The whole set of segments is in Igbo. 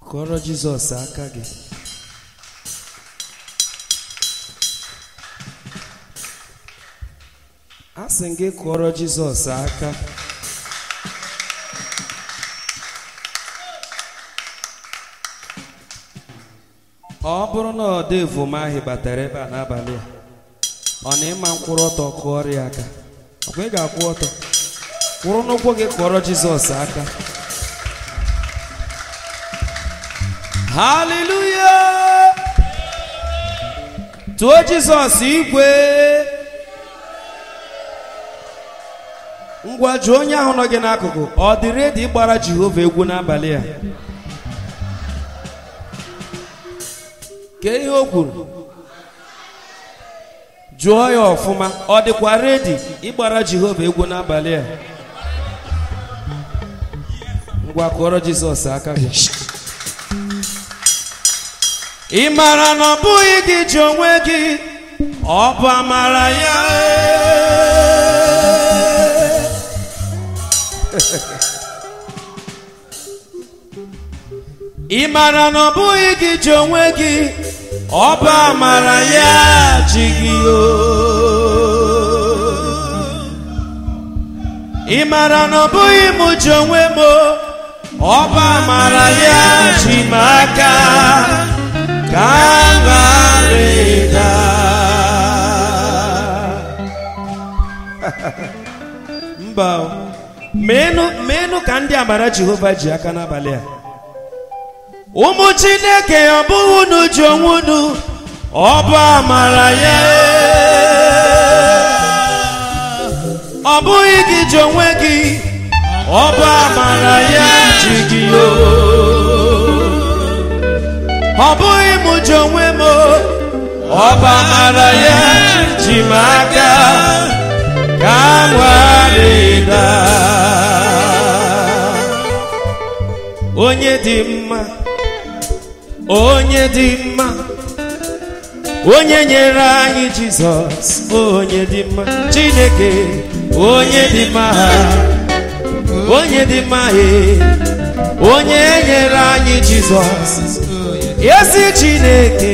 kụọrọ jizọs aka gị a sị m gị kụọrọ jizọs aka ọ bụrụ na ọ dị evomahi batara ebe a n'abalị a ọ na ịma mkwụrụ ọtọ kụọrọ ya aka ọkwa ị ga-akwụ ọtọ kwụrụ n'ụkwụ gị kụọrọ jizọs aka haleluya tụọ jizọs igwe ngwa jụọ onye ahụ nọ gị n'akụkụ ọ dị redi ịgbara jehova egwu n'abalị a kee ihe o kwuru jụọ ya ọfụma ọ dịkwa redi ịgbara jehova egwu n'abalị a ngwa kụọrọ jizọs aka gị ị mara na ọ bụghị gị ji onwe gị ọ bụ amara ya ị mara na ọ bụghị gị ji onwe gị ọ bụ amara ya ji gị o ị mara na ọ bụghị m ji onwe m ọ bụ amara ya ji m aka ka m ghara ịda mba o. meenụ meenụ ka ndị amara jehova ji aka n'abalị a ụmụ chineke ọ bụghị unu ji onwe unu ọ bụ amara ya ọ bụghị gị ji onwe gị ọ bụ amara ya ji gị o ọ bụghị m ji onwe m o, ọ bụ amara ya ji m aka ka m ghara ịda onye dị mma onye dị mma onye nyere anyị jizọs onye dị mma chineke onye dị mma onye dị mma ee onye nyere anyị jizọs ezi chineke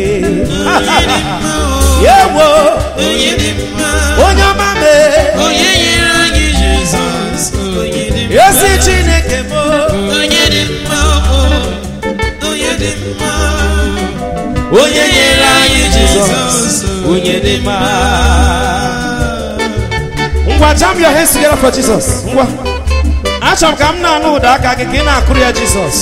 yewo onye dị mma onye ọma mee onye nyere anyị jizọs onye dị mma ezi chineke m onye dị mma o, onye dị mma onye nyere anyị jizọs onye dị mma ngwa jam your hands together for jesus ngwa achọrọ m ka m na-anụ ụda aka gị ka ị na-akụrụ ya jizọs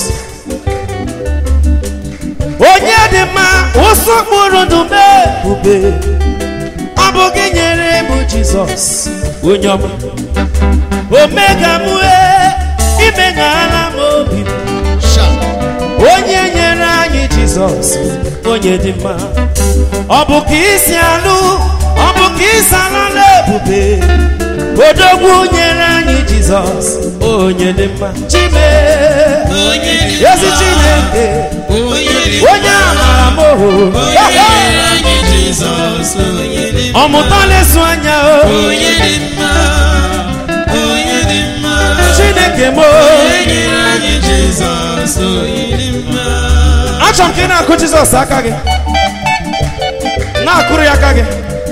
onye dị mma ụsọ kpụrụ ndụ mee ube ọ bụ gị nyere m jizọs onye ọma omega m wee imeghala m obi m onye nyere anyị jizọs onye dị mma ọ bụ ka isi alụ ọ bụ ka isi alụ n'ebube odogwu nyere anyị jizọs onye dị mma chime onye dị mma ezi chineke onye dị onye amara m ohu onye nyere anyị jizọs onye dị mma ọmụta na-esu anya o onye dị mma onye dị mma chineke m o. onye nyere anyị jizọs onye dị mma achọrọ m ka ị na-akụ jizọs aka gị na-akụrụ ya aka gị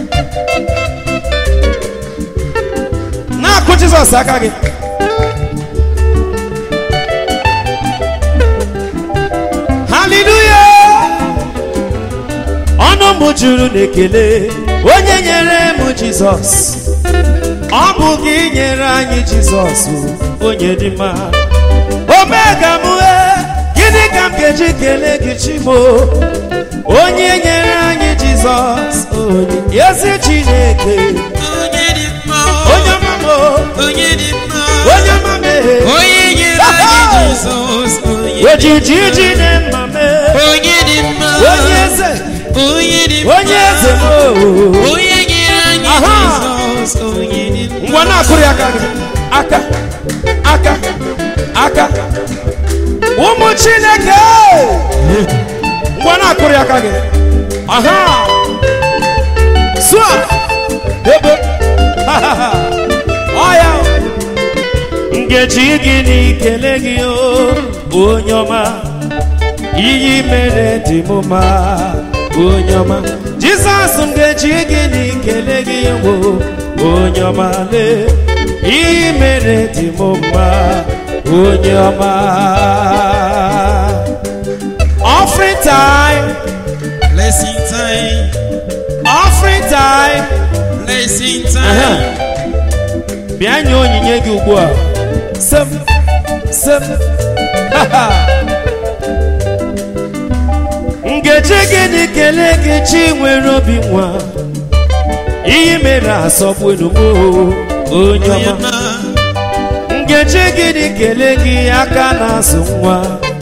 na-akụ jizọs aka gị haleluya ọnụ m juru n'ekele onye nyere m jizọs ọ bụ gị nyere anyị jizọs onye dị mma omega m ee, gịnị ka m ga-eji kelee gị chimo onye nyere anyị jizọs onye ezi chineke onye dị mma onye ọma m o, onye dị mma onye ọma m ee. onye nyere anyị jizọs onye dị ojiji ji na mma m ee. onye dị mma onye eze onye dị mma onye eze m o. onye nyere anyị Aha. jizọs onye dị mma ngwa na-akụrụ ya aka gị aka aka aka ụmụ chineke ngwa na-akụrụ ya aka gị aha sụa ebe ọya ngeji gị n'ikele gị o onye ọma iyi mere dị m mma onye ọma jizọs m ga-eji gịnị kelee gị wo onye ọma lee iyi mere dị m mma onye ọma offering time Blessing time. offering time Blessing Aha. time. bịa nye onyinye gị ugbu a sem sem ha, ha. ngeji gịnị kelee gị chi nwere obi nwa iyi mere asọgbunu m onye Onye ọma ọma. ngeji gịnị kelee gị aka na-azụ nwa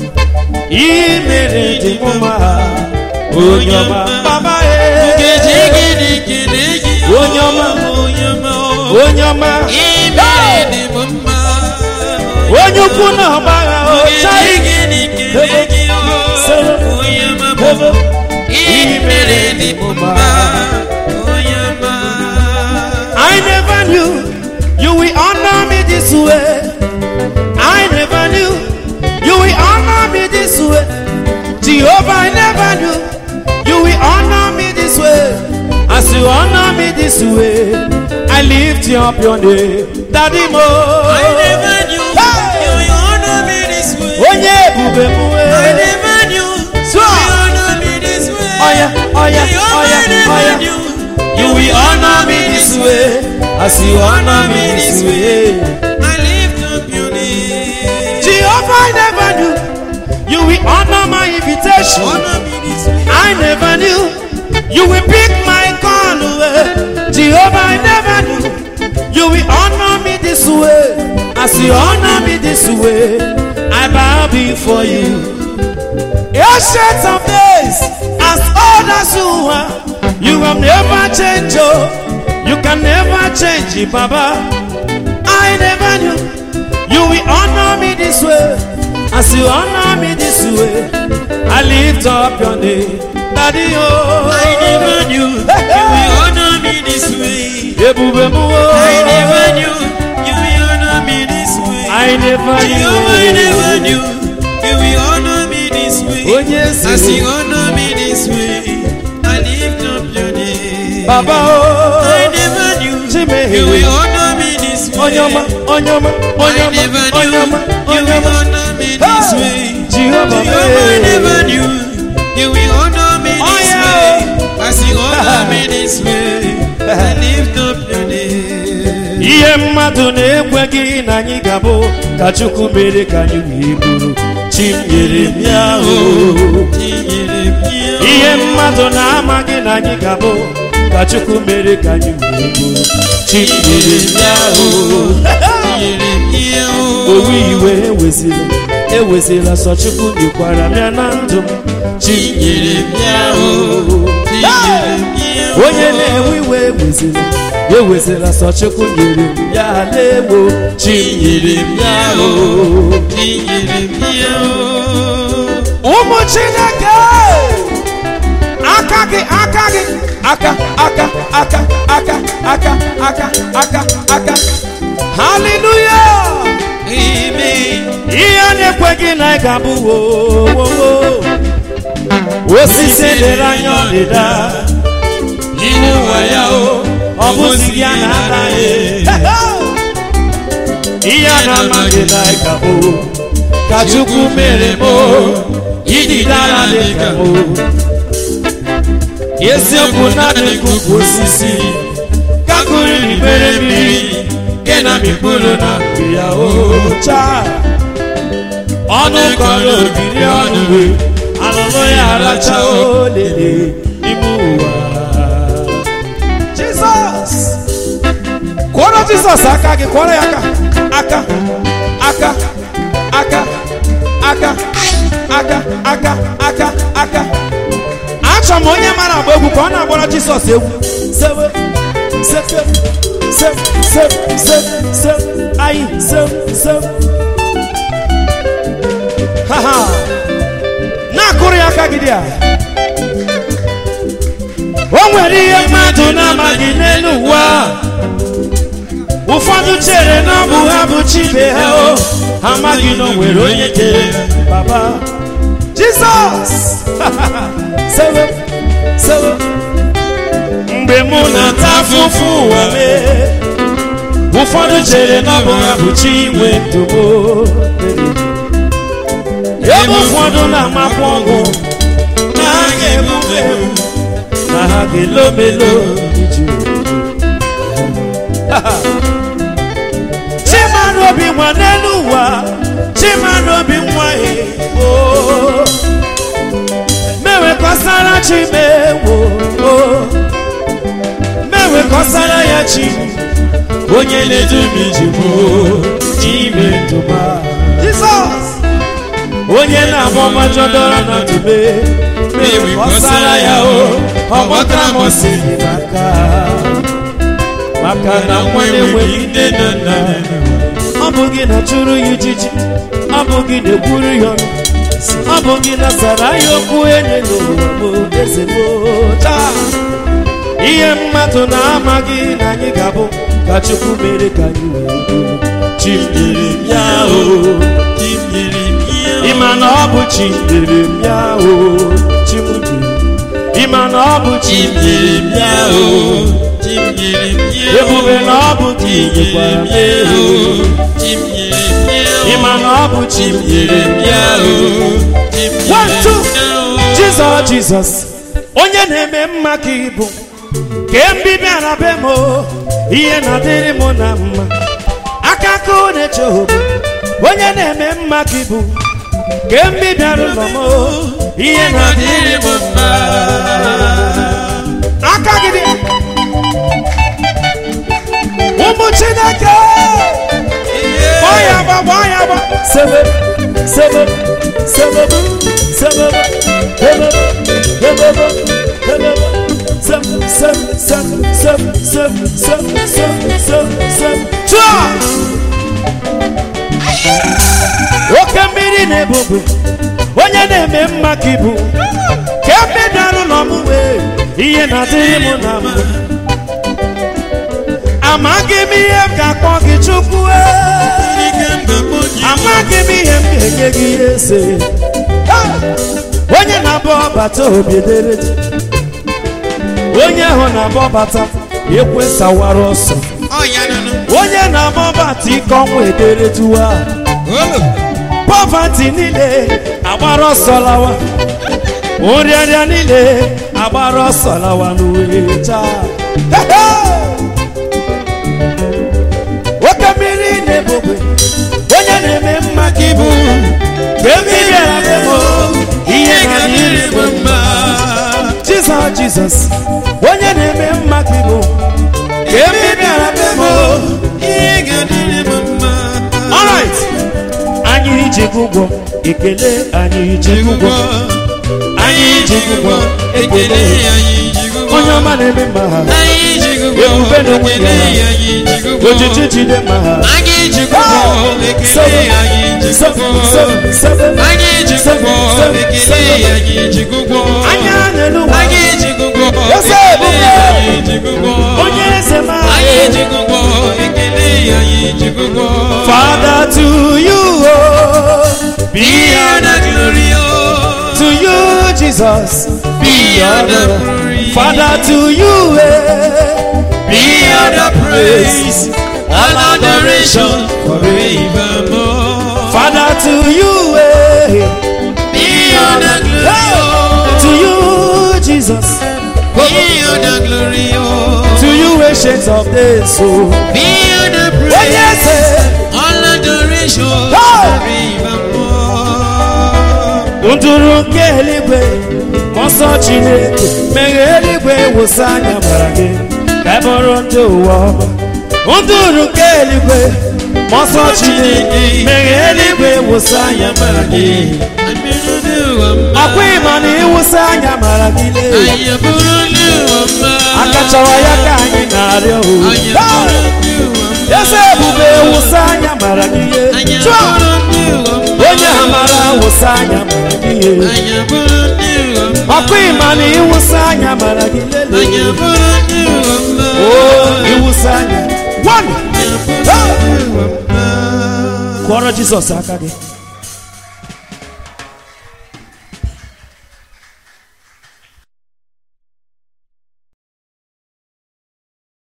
iyi mere dị m mma onye ọma baba Nkeji e gịnị kelee gị? Onye ọma. Onye ọma. onye ọma Ime dị m mma. onye ukwu na ọgbagha Nkeji chai gịnị kelee gị? Onye ọma bụ. Ime dị m mma. Onye ọma. I never knew you will honor me this way. I never knew you will honor me this way. Jehovah, I never knew you will honor me this way. As you honor me this way, I lift you up your name. Daddy Mo. I never knew Hey! you will honor me this way. Onye ebube m I wee. never knew So- you will honor me this way. Oya, oya, Jehovah, oya, I never oya. knew You will honor me this way. As you honor me this way. I lift up your name. Jehovah, I never knew you will honor my invitation. Honor me this way. I never knew you will pick my call away. Jehovah, I never knew you will honor me this way. As you honor me this way, I bow before you. Ancient of days, as old as you are, you have never changed. Oh, you can never change, it, Baba. I never knew you will honor me this way. As you honor me this way, I lift up your name. Daddy, oh, I never knew you will honor me this way. Ebube mu, oh. I never knew you will honor me this way. I never knew. Jehovah, I never knew you will honor me this way. Oh, yes, As you you honor me this way, I lift up your name. Baba, oh. I never knew Chime. you will honor me this way. Onyoma, onyoma, I onyoma, never knew onyoma, you will onyoma. honor me this Hey! way. Jehovah, Jehovah, I hey. never knew you will honor me Oh, this yeah. way. As you honor me this way, I lift up your name. ihe mmadụ na-ekweghị na anyị ga-abụ ka chukwu mere ka anyị wee bụrụ chi m nyere m ya o Tinyere m ya, ihe mmadụ na-amaghị na anyị ga-abụ ka chukwu mere ka anyị wee bụrụ chi m nyere m ya o tinyere m ya, o. owu iwe ewezila ewezila sọ chukwu nyekwara m ya na ndụ m chi m nyere m ya o Tinyere m ya, o. onye na-ewe iwe ewezila ewezila sọ chukwu nyere m ya lewo chi m nyere m ya o Tinyere m ya, o. ụmụ chineke aka gị aka gị aka aka aka aka aka aka aka aka haleluya Amen. ihe na-ekweghị na ị ga-abụ wowowo osisi lere anya ọdịda n'ime ụwa ya o ọ bụzi gị a na-ata ihe a na-amaghị na ị ga-abụ ka chukwu mere m ididara dị ka m eziokwu na-adị ka ukwu osisi ka kụriri mere mmiri nke na mikpụrụ na mpi ya ocha ọnụ kọrọ ogiri ọnụ wee alụlụ ya aracha olele n'ime ụwa jizọs kwọrọ jizọs aka gị kwọrọ ya aka aka aka aka aka aka aka aka aka achọ m onye mara agba egwu ka ọ na-agbara jizọs egwu sewe seke se se se se ayi se se ha ha na-akụrụ ya aka gị dị a o nwere ihe mmadụ na-amaghị n'elu ụwa ụfọdụ chere na ọ bụ ha bụ chibe ha o ha amaghị na o nwere onye kere baba jizọs sebe sebe mgbe mụ na-ata afụfụ ụwa mee ụfọdụ chere na ọ bụ ha bụ chi inwe ntụgbo ebe ụfọdụ na-amakwa ọgwụ na ha ga-emume na ha ga-elomelo iji chimara obi nwa n'elu ụwa chimara obi nwa o mewekọsara chi mewo mewekọsara ya chi onye na-edu m iji bụ ime ndụma jizọs onye na-agba ọmajọdọrọ na dube mewekọsara ya o ọ gbọtara m osi gị n'aka maka na nwa na-enweghị nne na nna ọ bụ gị na-achụrụ ya ijiji ọ bụ gị na-ekwuru ya ọnụ ọ bụ gị na-asara ya okwu enye n'ụwa m eze m taa ihe mmadụ na-amaghị na anyị ga-abụ ka chukwu mere ka anyị wee bụrụ chi nyere m ya o Chi nyere m ya o. ịma na ọ bụ chi nyere m ya o chi m nyere ịma na ọ bụ chi Chi nyere nyere m m ya ya o o. Chi nyere m ya o. ebube na ọ bụ chi nyekwara m ya o Chi nyere m ya o. ịma na ọ bụ chi nyere m ya o One, two. Jizọs Jizọs onye na-eme mma ka ịbụ ka mbibi ara be m o, ihe na-adịrị m na mma aka aka ọ na-eche obodo onye na-eme mma ka ịbụ ka mbibi ara ụlọ m o, ihe na-adịrị m mma aka gị dị ụmụ Chineke gbaa ya agba gbaa ya agba sebe sebe sebe sebe sebe sebe sebe sem sem sem sem sem sem sem sem sem chụọ oke mmiri na-ebubu onye na-eme mma ka ibu ka emedara ụlọ m wee ihe na-adịghị m na mbụ amaghị m ihe m ga-akpọ gị chukwu ee. amaghị m ihe m ga-enye gị ihe ese onye na-abụ ọbata obi edere ji. onye ahụ na-abụ ọbata ekwe sawara ọsọ onye na-abụ ọbata ike ọnwụ edere tuwa pọvati niile agbara ọsọ lawa nrịarịa niile agbara ọsọ lawa n'uwe taa oke mmiri na-ebogbe onye na-eme mma ka ibu mgbe mmiri abịa ihe ga-adịrị m mma jizọs jizọs onye na-eme mma ka ibu ka mmiri abịa Ihe ga-adịrị m mma. alright anyị ji gị ụgwọ ekele anyị ji gị ụgwọ anyị ji gị ụgwọ Ekele ekele anyị ji gị ụgwọ. onye ọma na-eme mma ha Anyị ji gị ụgwọ. Ebube na onwe Ekele ya. anyị ji gị ụgwọ. ojiji jide mma ha Anyị ji gị ụgwọ. Ekele anyị ji gị ụgwọ. Anyị ji gị ụgwọ. Ekele anyị ji gị ụgwọ. anya n'elu ụwa Anyị ji gị ụgwọ. Eze Ekele ebube. anyị ji gị ụgwọ. onye eze ma Anyị ji gị ụgwọ. Ekele anyị ji gị ụgwọ. Father to you oh, be Be all the honored glory, oh. to you Jesus Be all the honored glory. Father to you eh, Be all the praise. All adoration forevermore. Father to you eh, Be all the glory, oh. to you Jesus Be all the glory, oh. to you ancient of days so Be all the onye praise. eze All adoration forevermore. nduru nke eluigwe nsọ chineke meghe eluigwe wụsa anya mara gị ka ị bụrụ ndị ụwa ọma nduru nke eluigwe nsọ chineke meghe eluigwe wụsa anya mara gị ọkwa ịma na ịwụsa anya mara gị lee Anyị bụrụ ndị ụwa akachawa ya ka anyị na-arịọ o Anyị bụrụ ndị ụwa eze ebube wụsa anya mara gị Anyị ihe chụọ bụrụ ndị ụwa onye amara wụsa anya mara gị ihe Anyị bụrụ ndị ụwa ọkwa ịma na ịwụsa anya mara gị Anyị lelee bụrụ ndị ụwa o ịwụsa anya one Anyị bụrụ ndị ụwa kụọrọ jizọs aka gị